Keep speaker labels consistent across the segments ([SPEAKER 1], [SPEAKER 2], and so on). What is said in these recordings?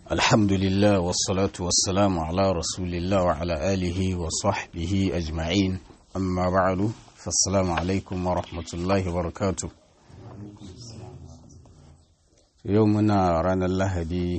[SPEAKER 1] الحمد لله والصلاة والسلام على رسول الله وعلى آله وصحبه أجمعين أما بعد فالسلام عليكم ورحمة الله وبركاته يومنا رانا الله دي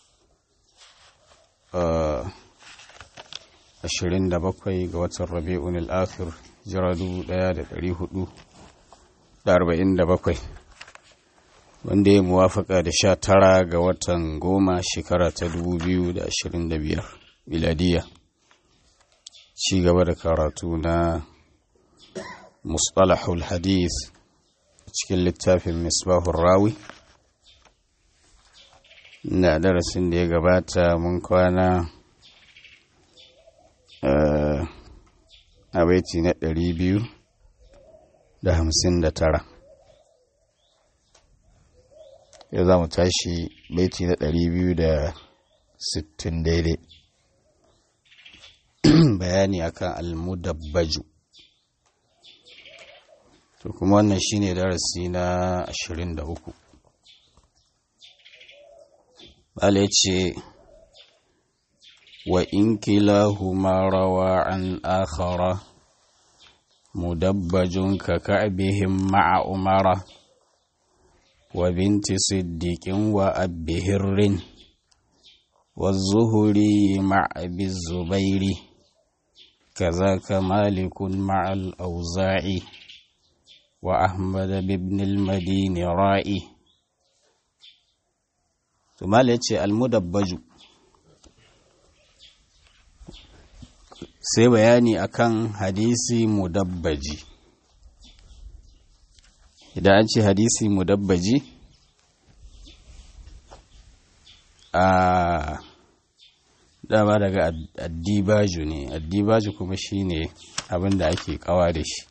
[SPEAKER 1] ashirin da bakwai ga watan rabi'un al'akhir jira dubu daya da dari hudu da arba'in da bakwai wanda ya muwafaka da sha tara ga watan goma shekara ta dubu biyu da ashirin da biyar miladiya ci gaba da karatu na mustalahul hadith cikin littafin misbahun rawi na darasin da ya gabata mun kwana a baiti na ɗari biyu da hamsin da tara yau za mu tashi baiti na ɗari biyu da sittin daidai bayani akan almudabbaju to kuma wannan shine darasi na ashirin da uku bala ya ce وإن كلاهما روى عن آخر مدبج ككعبهم مع أمرة وبنت صديق وأب هر والزهري مع أبي الزبير كذاك مالك مع الأوزاعي وأحمد بابن المدين رائي ثم المدبج sai bayani akan hadisi mudabbaji idan an ce hadisi mudabbaji a dama daga addibaju ne addibaju kuma shine abin da ake kawa da shi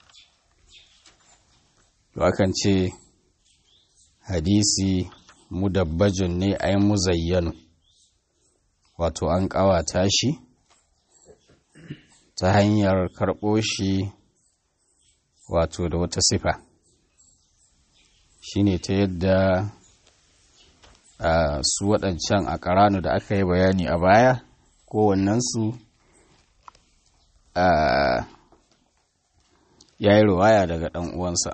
[SPEAKER 1] to akan ce hadisi mudabbajun ne ai muzayyanu wato an kawata shi ta hanyar karɓo shi wato da wata sifa shine ta yadda su waɗancan a ƙaranu da aka yi bayani a baya kowannensu ya yi riwaya daga ɗan uwansa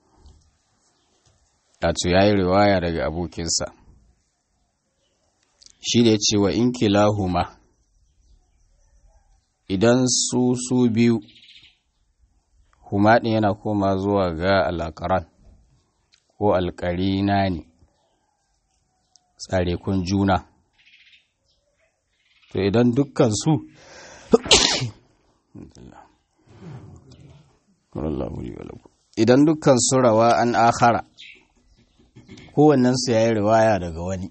[SPEAKER 1] wato ya yi riwaya daga abokinsa shi da ya ce wa in kilahuma idan su su biyu humaɗin yana koma zuwa ga alakaran ko alƙarina ne tsarekun juna to idan dukkan su idan dukkan su rawa an akhara kowannensu ya yi riwaya daga wani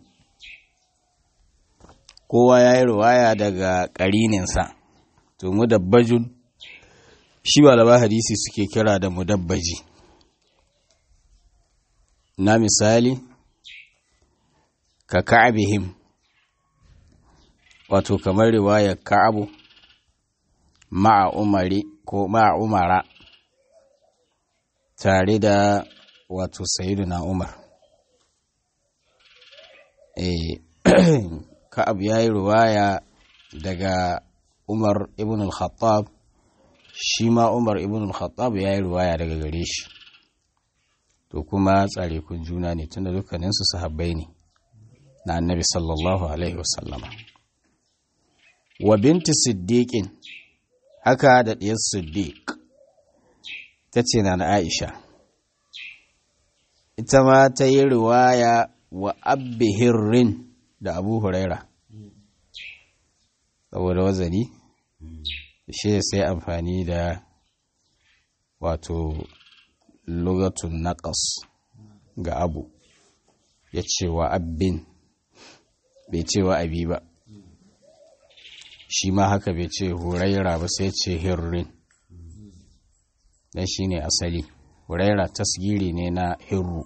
[SPEAKER 1] kowa ya yi riwaya daga ƙarininsa to mudabbajun shi malama hadisi suke kira da mudabbaji na misali ka ka'abihim wato kamar riwayar ka'abu ma'a umari ko ma'a umara tare da wato na umar eh ka'ab ya yi riwaya daga Umar ibn al-Khattab shi ma Umar ibn al-Khattab ya yi ruwaya daga gare shi to kuma tsare kun juna ne tunda dukkaninsu sahabbai ne na annabi sallallahu alaihi wasallama wa binti siddiqin haka da diyar siddiq ta ce na na Aisha ita ma ta yi riwaya wa abbi hirrin da abu huraira saboda wazani shi sai amfani da wato lugatun naqas ga abu ya ce wa abin bai ce wa abi ba shi ma haka bai ce huraira ba sai ce hirrin dan shi ne asali huraira tasgiri ne na hirru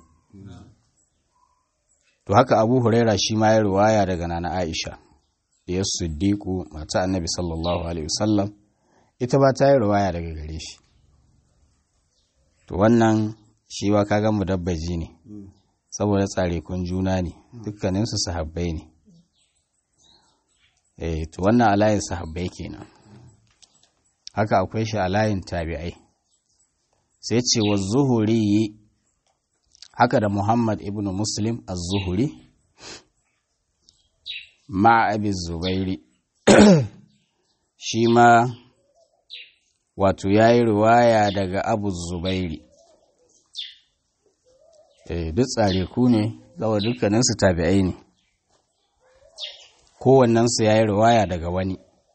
[SPEAKER 1] to haka abu huraira shi ma ya riwaya daga nana aisha ya siddiqu mata annabi sallallahu alaihi wasallam ita ba ta yi riwaya daga gare shi to wannan shi ba kaga mudabbaji ne saboda tsare kun juna ne dukkaninsu sahabbai ne eh to wannan alayin sahabbai kenan haka akwai shi a layin tabi'ai sai ce wa zuhuri haka da muhammad ibn muslim az-zuhuri ma abi zubairi shi ma wato ya yi riwaya daga abu zubairi eh duk tsare ku ne zawa dukkaninsu tabi'ai ne kowannensu ya yi riwaya daga wani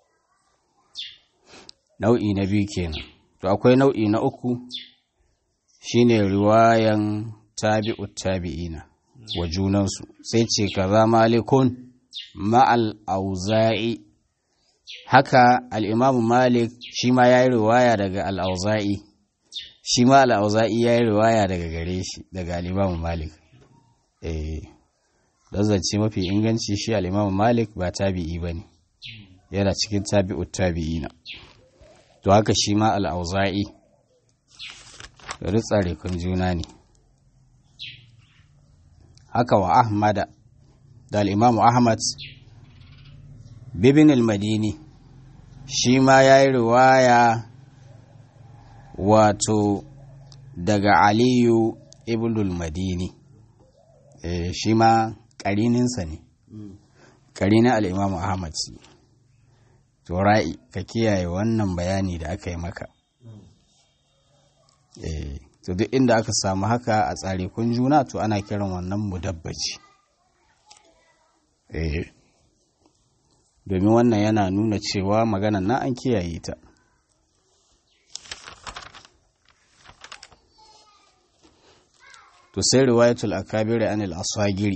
[SPEAKER 1] nau'i na biyu kenan to akwai nau'i na uku shine riwayan tabi'u tabi'ina wa junansu sai ce kaza malikun ma'al auza'i haka al'imamu malik shi ma ya yi riwaya daga al'auza'i shi ma al'auza'i ya yi riwaya daga gare shi daga al'imamu malik eh don zance mafi inganci shi al'imamu malik ba tabi'i ba ne yana cikin tabi'u tabi'ina to haka shi ma al'auza'i ritsare kun juna ne haka wa ahmada da al'imamu ahmad bibin al-madini shi ma ya yi riwaya wato daga aliyu ibn al-madini e, shi ma ƙarininsa ne ƙarinin al'imamu ahmad to ra'i ka kiyaye wannan bayani da aka yi maka e, to duk inda aka samu haka a tsare kun juna to ana kiran wannan mudabbaci eh domin wannan yana nuna cewa maganan na an kiyaye ta to sai riwayatul akabiri anil asagiri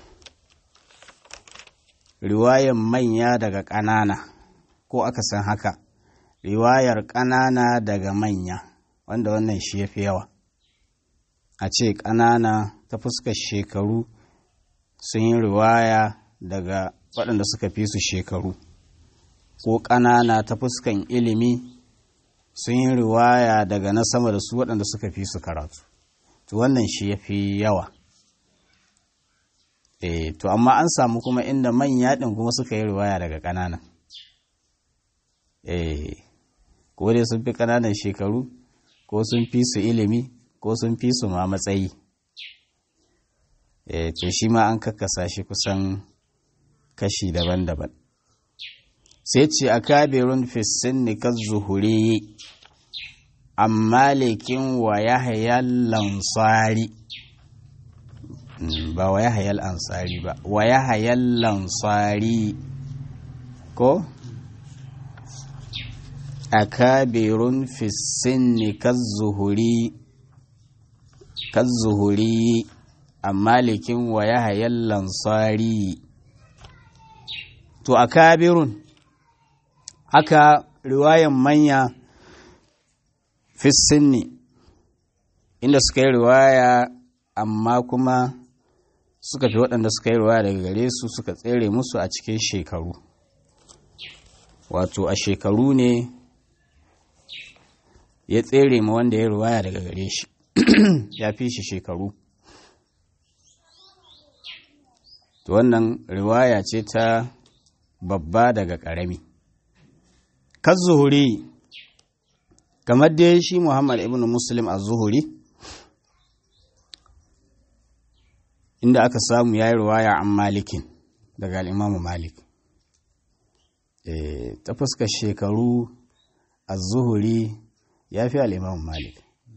[SPEAKER 1] riwayan manya daga ƙanana ko aka san haka riwayar ƙanana daga manya wanda wannan shi ya fi yawa a ce ƙanana ta fuskar shekaru sun yi riwaya daga waɗanda suka fi su shekaru ko ƙanana ta fuskan ilimi sun yi riwaya daga na sama da su waɗanda suka fi su karatu to wannan shi ya fi yawa e to amma an samu kuma inda manya ɗin kuma suka yi riwaya daga ƙanana e ko dai sun fi ƙananan shekaru ko sun fi su ilimi ko sun fi su ma matsayi e to shi ma an kakkasa shi kusan kashi daban-daban sai ce a kabirun fissin nikar zuhuri amma lekin wa ya hayar lansari ba wa ya hayar ansari ba wa ya hayar lansari ko a kabirun fissin nikar zuhuri zuhuri amma lekin wa ya hayar lansari to a kabirun haka riwayan manya fissinni inda suka yi riwaya amma kuma suka fi waɗanda suka yi riwaya daga gare su suka tsere musu a cikin shekaru wato a shekaru ne ya tsere ma wanda ya riwaya daga gare shi ya fi shi shekaru to wannan riwaya ce ta babba daga ƙarami zuhuri kamar dai shi muhammad ibn muslim a zuhuri inda aka samu ya yi riwaya an malikin daga al'imamu malik e, ta fuskar shekaru a zuhuri ya fi al'imamu malik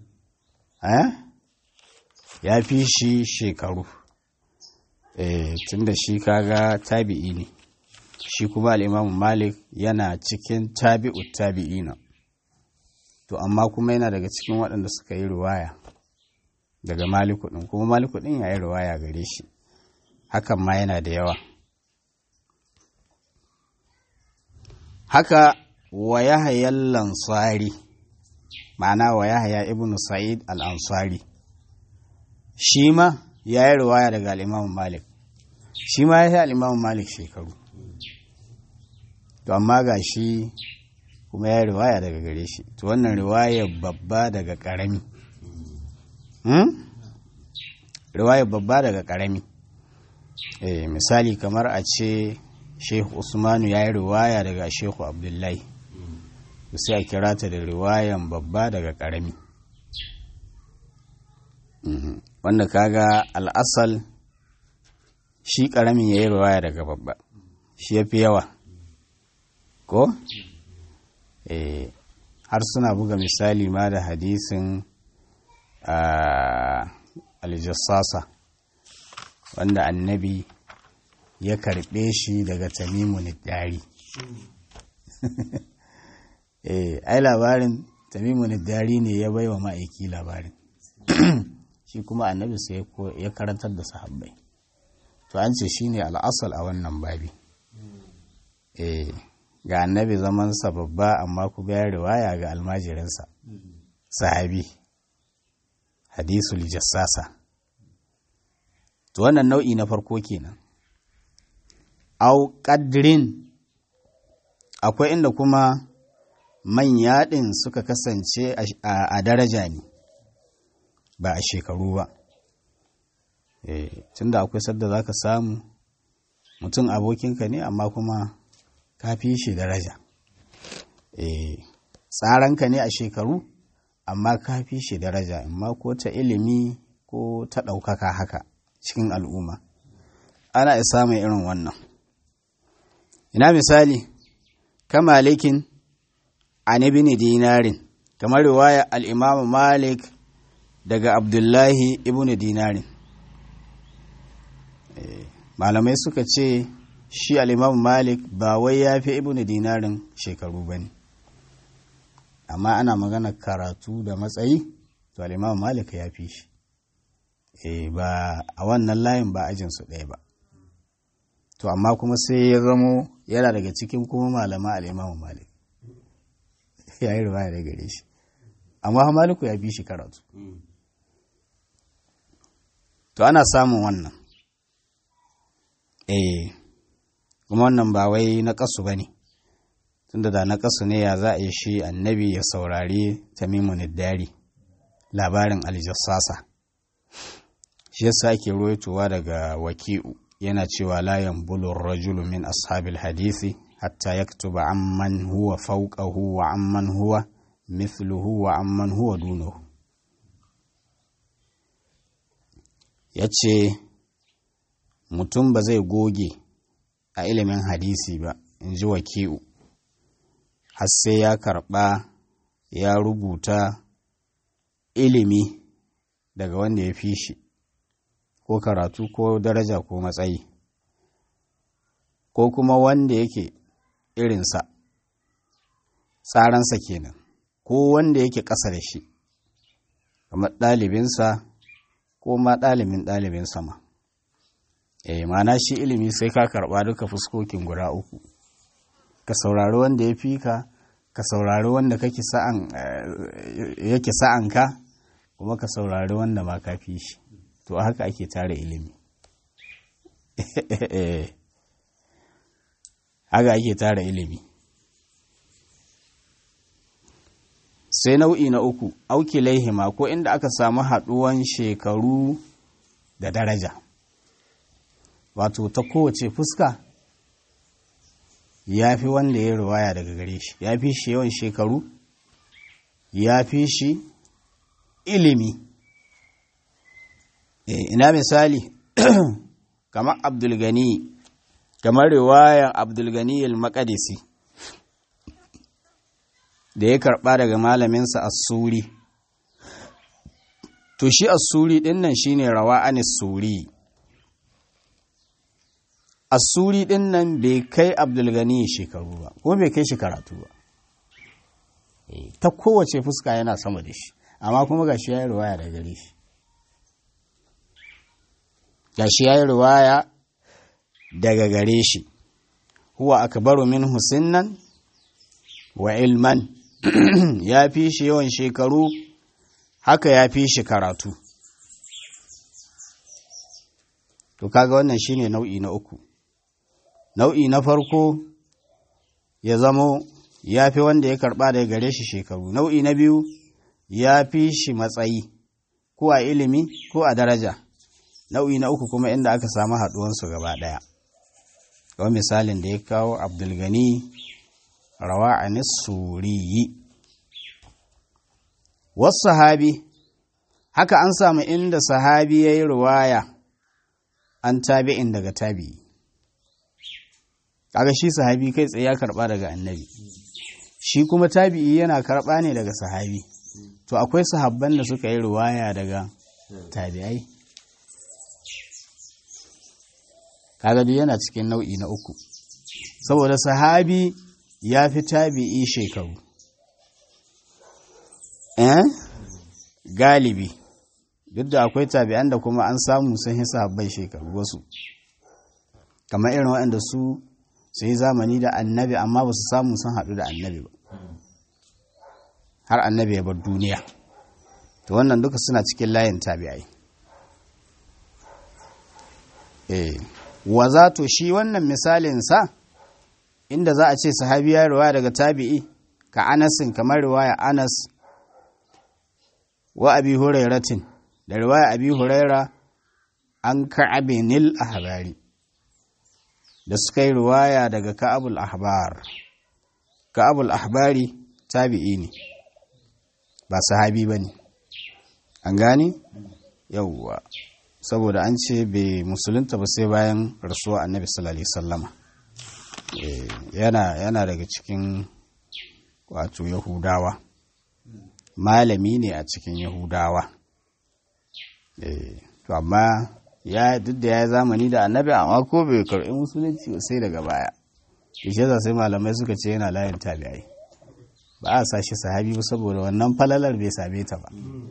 [SPEAKER 1] ya fi shi shekaru e, tun da shi kaga tabi'i ne shi kuma al'imamu malik yana cikin tabi'u tabi'ina to amma kuma yana daga cikin waɗanda suka yi ruwaya daga maliku ɗin kuma maliku ɗin ya yi ruwaya gare shi hakan ma yana da yawa haka wa yahaya lansari ma'ana wa yahaya ibn sa'id al-ansari shi ma ya yi ruwaya daga al'imamu malik shi ma ya yi al'imamu malik shekaru to amma ga shi kuma ya riwaya daga gare shi to wannan riwaya babba daga ƙarami riwaya babba daga ƙarami eh misali kamar a ce shehu usmanu ya yi riwaya daga shehu abdullahi sai a kira ta da riwayan babba daga ƙarami wanda kaga al'asal shi ƙaramin ya yi riwaya daga babba shi ya fi yawa ko? har suna buga misali ma da hadisin aljassasa wanda annabi ya karɓe shi daga tamimun dari eh ai labarin tamimun dari ne ya baiwa ma'aiki labarin shi kuma annabi sai ya karantar da sahabbai to an ce shine al'asal a wannan babi eh ga annabi zamansa babba amma ku ga riwaya ga almajirinsa sahabi hadisul jassasa to wannan nau'i na farko kenan au qadrin akwai inda kuma manya ɗin suka kasance a daraja ne ba a shekaru ba tunda akwai sadda za ka samu mutum abokinka ne amma kuma ka fi shi daraja tsaranka ne a shekaru amma ka fi shi daraja amma ko ta ilimi ko ta ɗaukaka haka cikin al'umma ana isa mai irin wannan ina misali kamalikin an ibn dinarin kamar riwaya al'imamu malik daga abdullahi ibn dinarin malamai suka ce shi al'imamu malik ba wai ya fi ibn dinarin shekaru ba ne amma ana magana karatu da matsayi to al'imamu malik ya fi shi e ba a wannan layin ba ajinsu ɗaya ba to amma kuma sai ya zamo yana daga cikin kuma malama al'imamu malik ya yi ruwa da gare shi amma maliku ya fi shi karatu to ana samun wannan eh kuma wannan ba wai na ƙasu ba ne tunda da na ƙasu ne ya za a yi shi annabi ya saurari tamimun dari labarin aljassasa shi yasa ake ruwaitowa daga waki'u yana cewa layan bulur rajulu min ashabil hadisi hatta yaktuba amman huwa fawqahu wa amman huwa mithluhu wa amman huwa dunahu yace mutum ba zai goge a ilimin hadisi ba in ji waki'u har sai ya karɓa ya rubuta ilimi daga wanda ya fi shi ko karatu ko daraja ko matsayi ko kuma wanda yake irinsa tsaransa kenan ko wanda yake ƙasa da shi kamar ɗalibinsa ko ma ɗalibin ɗalibinsa ma eh mana shi ilimi sai ka karɓa duka fuskokin guda uku ka saurari wanda ya fi ka ka saurari wanda kake sa'an yake sa'an ka kuma ka saurari wanda ma ka fi shi to haka ake tare ilimi haka ake tara ilimi sai nau'i na uku auki laihima ko inda aka samu haɗuwan shekaru da daraja wato ta kowace fuska ya fi wanda ya ruwaya daga gare shi ya fi shi yawan shekaru ya fi shi ilimi ina misali kamar abdulgani kamar riwayan abdulgani al-maqdisi da ya karba daga malaminsa as-suri to shi as-suri din nan shine rawa anis suri as-suri din nan bai kai abdulgani shekaru ba kuma bai kai shi karatu ba ta kowace fuska yana sama da shi amma kuma gashi ya yi riwaya daga gare shi gashi ya yi riwaya daga gare shi huwa akbaru min husinnan wa ilman ya fi shi yawan shekaru haka ya fi shi karatu to kaga wannan shine nau'i na uku nau'i na farko ya zamo ya fi wanda ya karba daga gare shi shekaru nau'i na biyu ya fi shi matsayi ko a ilimi ko a daraja nau'i na uku kuma inda aka samu haɗuwansu gaba ɗaya kawai misalin da ya kawo abdulgani rawa a suriyi wasu sahabi haka an samu inda sahabi ya yi ruwaya an tabi'in daga tabi'i kaga shi sahabi kai tsaye ya karba daga annabi shi kuma tabi'i yana karba ne daga sahabi to akwai sahabban da suka yi ruwaya daga tabi'ai kaga duk yana cikin nau'i na uku saboda sahabi ya fi tabi'i shekaru eh galibi duk da akwai tabi'an da kuma an samu sun yi sahabbai shekaru wasu kamar irin waɗanda su su yi zamani da annabi amma ba su samu sun haɗu da annabi ba har annabi ya bar duniya to wannan duka suna cikin layin tabi'ai eh wa za to shi wannan misalinsa inda za a ce sahabi ya riwaya daga tabi'i ka anasin kamar riwaya anas wa abi hurairatin da riwaya abi huraira an ka'abinil ahbari da suka yi riwaya daga ka'abul ahbar ka'abul ahbari tabi'i ne ba sahabi ba ne an gani yauwa saboda an ce bai musulunta ba sai bayan rasuwa annabi sallallahu alaihi sallama yana yana daga cikin wato yahudawa malami ne a cikin yahudawa to amma ya duk da ya zamani da annabi amma ko bai karɓi musulunci sai daga baya ishe za sai malamai suka ce yana layin tabi'ai ba a sashi sahabi ba saboda wannan falalar bai same ta ba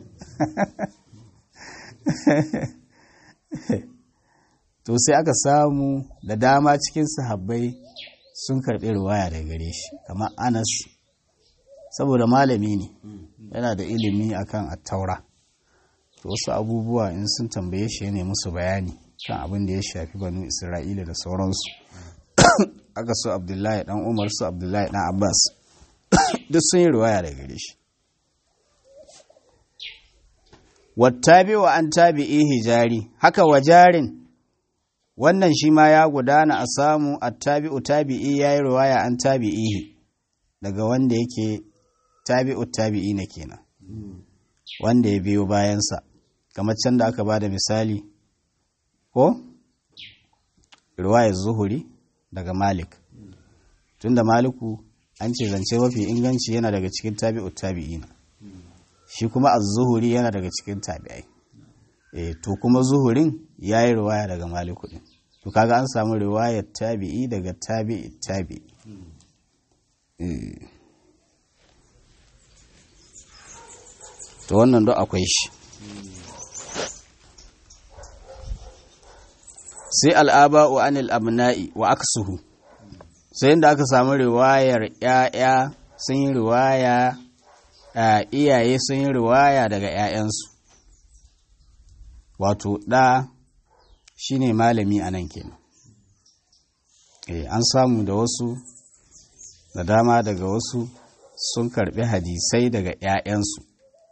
[SPEAKER 1] to sai aka samu da dama cikin sahabbai sun karɓi ruwaya daga gare shi kamar anas saboda malami ne yana da ilimi akan attaura to wasu abubuwa in sun tambaye shi ne musu bayani kan abin da ya shafi banu isra'ila da sauransu aka so abdullahi dan umar su abdullahi dan abbas duk sun yi ruwaya daga gare shi wattabi wa an tabi'i hijari haka wa jarin wannan shi ma ya gudana a samu attabi'u tabi'i ya yi ruwaya an tabi'ihi daga wanda yake tabi'u tabi'i na kenan wanda ya biyo bayansa kamar can da aka ba da misali ko ruwayar zuhuri daga malik tunda maliku an ce zance mafi inganci yana daga cikin tabi'u tabi'ina shi kuma az-zuhuri yana daga cikin tabi'ai eh to kuma zuhurin yayi riwaya daga maliku din to kaga an samu riwayar tabi'i daga tabi'i tabi'i to wannan do akwai shi sai al'aba'u anil abna'i wa aksuhu sai inda aka samu riwayar ‘ya'ya sun yi riwaya iyaye sun yi riwaya daga ‘ya'yansu wato ɗa shi ne malami a nan kenan an samu da wasu da dama daga wasu sun karɓi hadisai daga ‘ya'yansu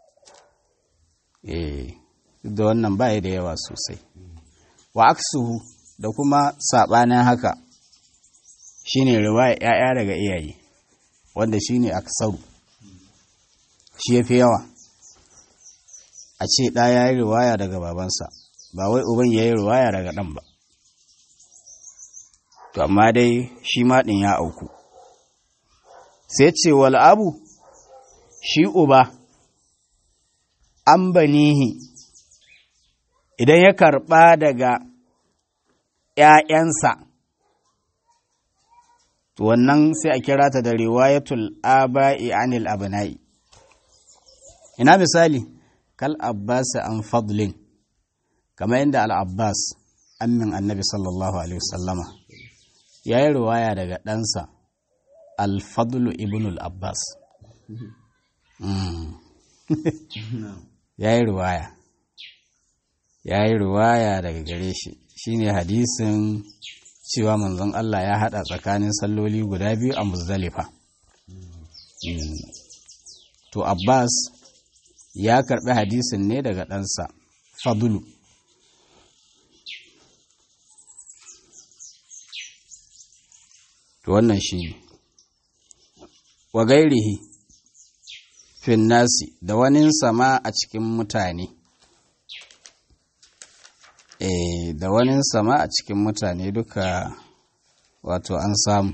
[SPEAKER 1] da wannan baya da yawa sosai wa aksuhu da kuma saɓanin haka shine riwaya ‘ya'ya daga iyaye wanda shine aksaru shi ya fi yawa a ce ɗa ya yi riwaya daga babansa ba wai uban ya yi riwaya daga ɗan ba to amma dai shi maɗin ya auku sai ce wal abu shi uba an banihi idan ya karɓa daga ‘ya'yansa, to wannan sai a kira ta da riwayatul aba'i anil abna'i. Ina misali, kal Abbas an fadlin, kamar yadda al'Abbas, ammin annabi sallallahu Alaihi wasallama, ya yi riwaya daga ɗansa, al-fadlu ibn al-Abbas. Ya yi riwaya. Ya yi riwaya daga gare shi. shine hadisin cewa manzon Allah ya hada tsakanin salloli guda biyu a Muzdalifa. To Abbas ya karɓi hadisin ne daga ɗansa Fadulu. to wannan shi ne wa gairihi fin nasi da wani sama a cikin mutane e da wani sama a cikin mutane duka wato an samu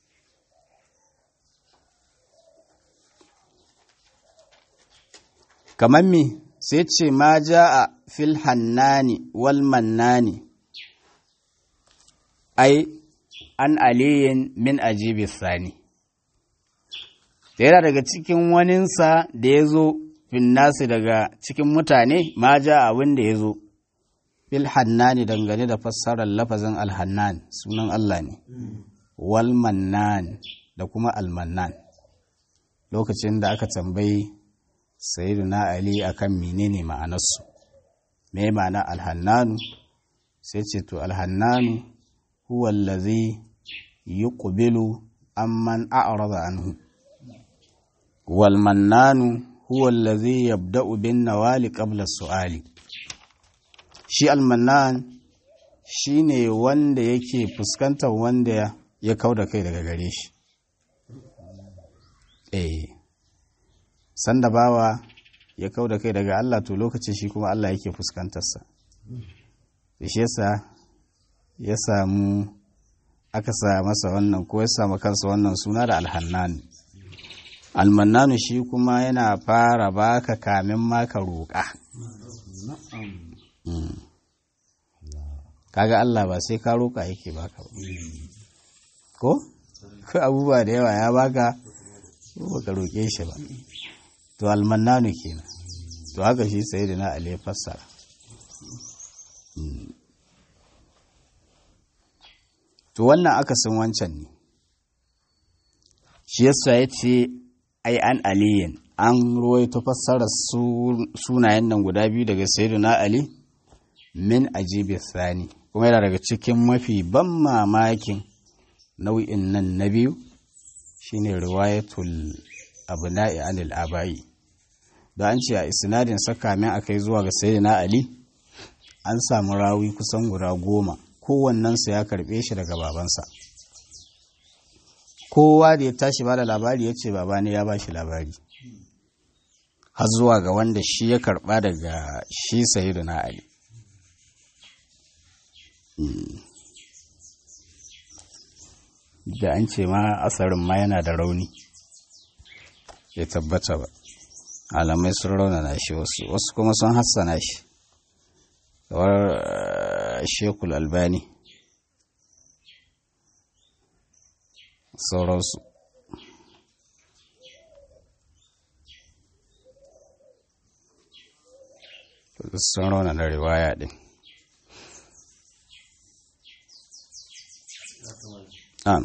[SPEAKER 1] kamar me sai ce ma ja a fil hannani wal mannani ai an aliyin min ajibi sani da yana daga cikin waninsa da ya zo finnasi daga cikin mutane ma ja abin da ya zo fil hannani dangane da fassarar lafazin alhannan sunan Allah ne wal mannan da kuma almannan lokacin da aka tambayi sayyiduna ali akan menene ma'anarsu me ma'ana alhannanu sai ce to alhannanu huwa allazi yuqbilu amman a'rada anhu wal mannanu huwa allazi yabda'u bin nawali qabla su'ali shi almannan shine wanda yake fuskantar wanda ya kauda kai daga gare shi eh sanda bawa ya kau da kai daga Allah to lokacin shi kuma Allah yake fuskantarsa shi yasa ya samu aka sa masa wannan ko ya samu kansa wannan suna da alhannan almannanu shi kuma yana fara baka kamin maka roƙa kaga Allah ba sai ka roƙa yake baka ba ko ko abubuwa da yawa ya baka ko baka roƙe shi ba to almannanu kenan to haka shi sai da na ali fassara to wannan akasin wancan ne shi yasa ya ce ai an aliyin an ruwaito fassarar sunayen nan guda biyu daga sayyidina ali min ajibi sani kuma yana daga cikin mafi ban mamakin nau'in nan na biyu shine riwayatul abna'i anil abayi da an ce a isnadin sakamin akai zuwa ga sayyidina ali an samu rawi kusan guda goma kowannensa ya karbe shi daga babansa kowa da ya tashi ba da labari ya ce baba ne ya ba shi labari har zuwa ga wanda shi ya karba daga shi sayyidina ali da an ce ma asarin ma yana da rauni ya tabbata ba alamai sun raunana shi wasu wasu kuma sun hassana shi kamar shekul albani sauransu sun raunana riwaya din Am.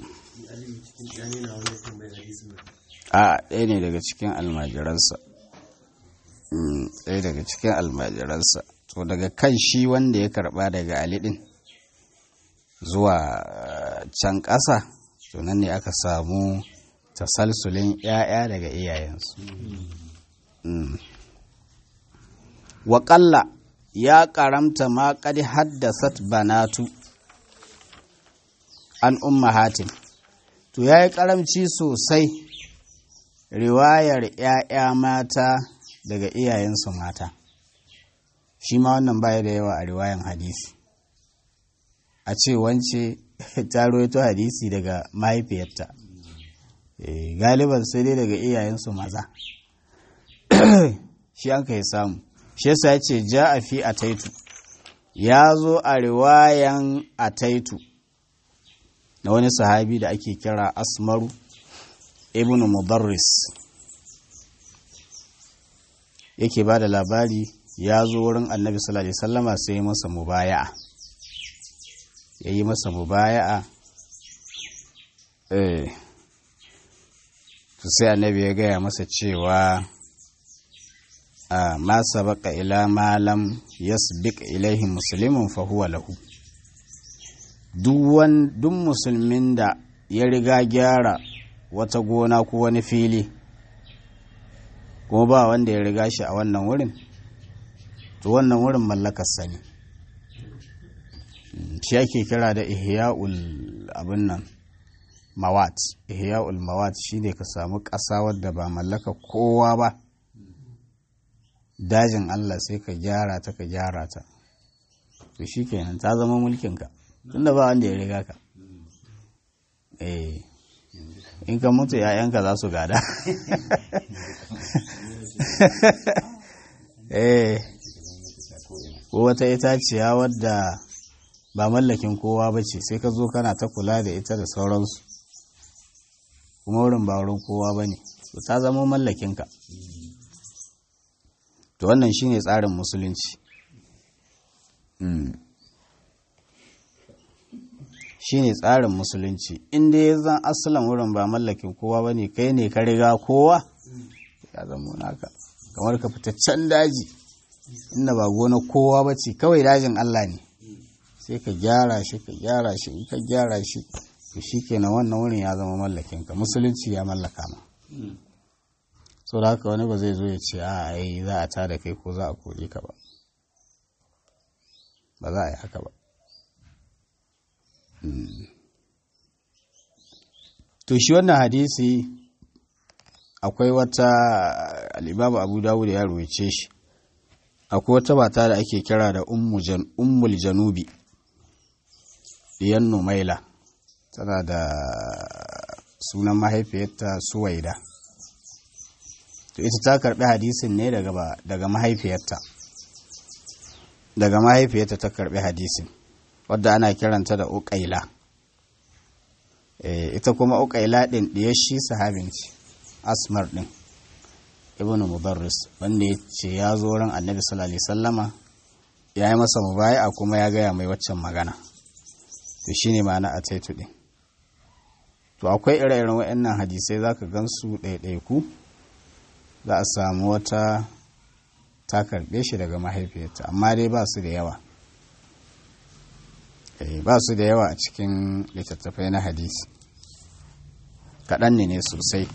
[SPEAKER 1] a ɗaya ne daga cikin almajiransa ɗaya daga cikin almajiransa to daga kan shi wanda ya karɓa daga ali ɗin zuwa can ƙasa to nan ne aka samu tasalsulin ‘ya'ya daga iyayensu waƙalla ya ƙaramta ma ƙadi haddasat banatu an umma hatim to ya yi ƙaramci sosai riwayar ‘ya'ya mata daga iyayensu mata shi ma wannan baya da yawa a riwayan hadisi a ce wance ta roito hadisi daga mahaifiyarta galiban sai dai daga iyayensu maza shi an kai samu shi yasa ya ce ja a fi a taitu ya zo a riwayan a taitu na wani sahabi da ake kira asmaru ibn mudarris yake ba da labari ya zo wurin annabi sallallahu alaihi sallama sai masa mubaya'a ya yi masa mubaya'a eh to sai annabi ya gaya masa cewa a ma sabaka ila ma lam yasbiq ilaihi muslimun fa huwa lahu duk musulmin da ya riga gyara wata gona ko wani fili kuma ba wanda ya riga shi a wannan wurin to wannan wurin mallakarsa ne shi ake kira da ihya'ul abin nan mawat ihya'ul mawat shine ka samu ƙasa wadda ba mallaka kowa ba dajin Allah sai ka gyara ta ka gyara ta to shikenan ta zama mulkinka tunda ba wanda ya riga ka eh in ka mutu ‘ya'yanka za su gada eh ko wata itaciya wadda ba mallakin kowa ba ce sai ka zo kana ta kula da ita da sauransu kuma wurin ba wurin kowa ba ne ta zama mallakinka to wannan shine tsarin musulunci shine tsarin musulunci inda ya zan asalin wurin ba mallakin kowa ba ne kai ne ka riga kowa ya zama naka kamar ka fita can daji inda ba gona kowa ba ce kawai dajin Allah ne sai ka gyara shi ka gyara shi in ka gyara shi to shi kenan wannan wurin ya zama mallakin ka musulunci ya mallaka ma so da haka wani ba zai zo ya ce a ai za a tada kai ko za a kore ka ba ba za a yi haka ba to shi wannan hadisi akwai wata alibabu abu dawud ya ruwace shi akwai wata mata da ake kira da ummul janubi diyan numaila tana da sunan mahaifiyarta suwaida to ita ta karbi hadisin ne daga mahaifiyarta daga mahaifiyarta ta karbi hadisin wadda ana kiranta da uƙaila ita kuma uƙaila ɗin ɗiyar shi sahabin ce asmar ɗin ibn mudarris wanda ya ce ya zo ran annabi sallallahu alaihi sallama ya yi masa mubaya kuma ya gaya mai waccan magana to shine ma'ana a taitu ɗin to akwai ire-iren waɗannan hadisai za ka gan su ɗaiɗaiku za a samu wata ta karɓe shi daga mahaifiyarta amma dai ba su da yawa ba su da yawa a cikin littattafai na hadisi kaɗan ne ne sosai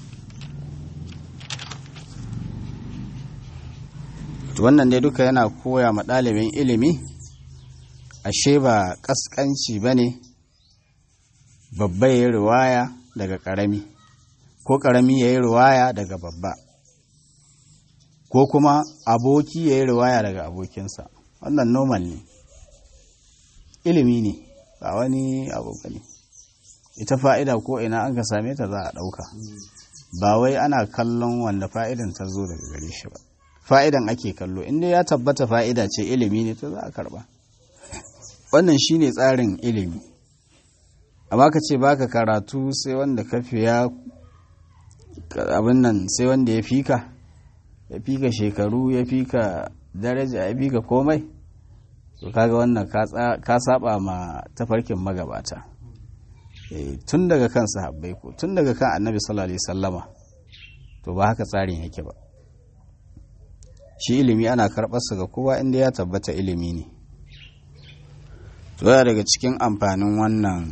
[SPEAKER 1] wannan dai duka yana koya ma ɗalibin ilimi ashe ba ƙasƙanci ba ne babba ya yi riwaya daga ƙarami ko ƙarami ya yi riwaya daga babba ko kuma aboki ya yi riwaya daga abokinsa wannan normal ne ilimi ne ba wani abu ne ita fa'ida ko ina an ka same ta za a ɗauka ba wai ana kallon wanda fa'idan ta zo daga gare shi ba fa'idan ake kallo inda ya tabbata fa'ida ce ilimi ne ta za a karba wannan shi ne tsarin ilimi amma ka ce baka karatu sai wanda ka fiya abin nan sai wanda ya fika ya fika shekaru ya fika daraja ya fika komai to kaga wannan ka saba ma tafarkin magabata tun daga kan sahabbai ko tun daga kan annabi sallallahu alaihi sallama to ba haka tsarin yake ba shi ilimi ana karɓarsa ga kowa inda ya tabbata ilimi ne to yana daga cikin amfanin wannan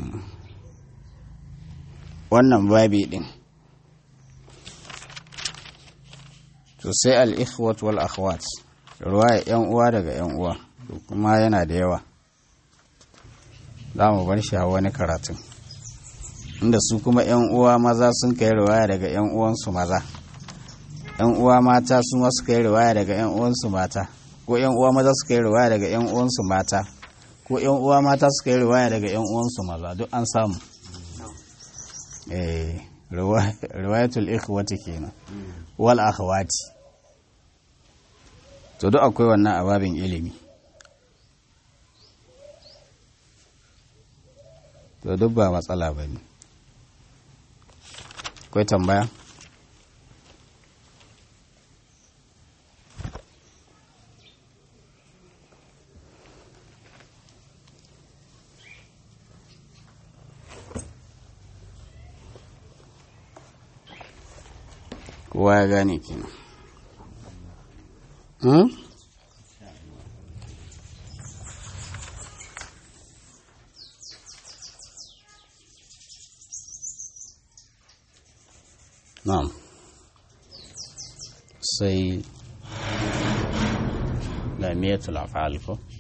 [SPEAKER 1] wannan babi din to sai al-ikhwat wal akhwat ruwaya yan uwa daga yan uwa kuma yana da yawa za mu bar shi a wani karatun inda su kuma 'yan uwa maza sun kai riwaya daga 'yan uwansu maza 'yan uwa mata su ma suka yi riwaya daga 'yan uwansu mata ko 'yan uwa maza suka yi riwaya daga 'yan uwansu mata ko 'yan uwa mata suka yi riwaya daga 'yan uwansu maza duk an samu eh riwayatul ikhwati kenan wal akhawati to duk akwai wannan ababin ilimi to duk ba matsala ba ne akwai tambaya kowa ya gane kenan hmm? na'am sai lamiyatul af'al ko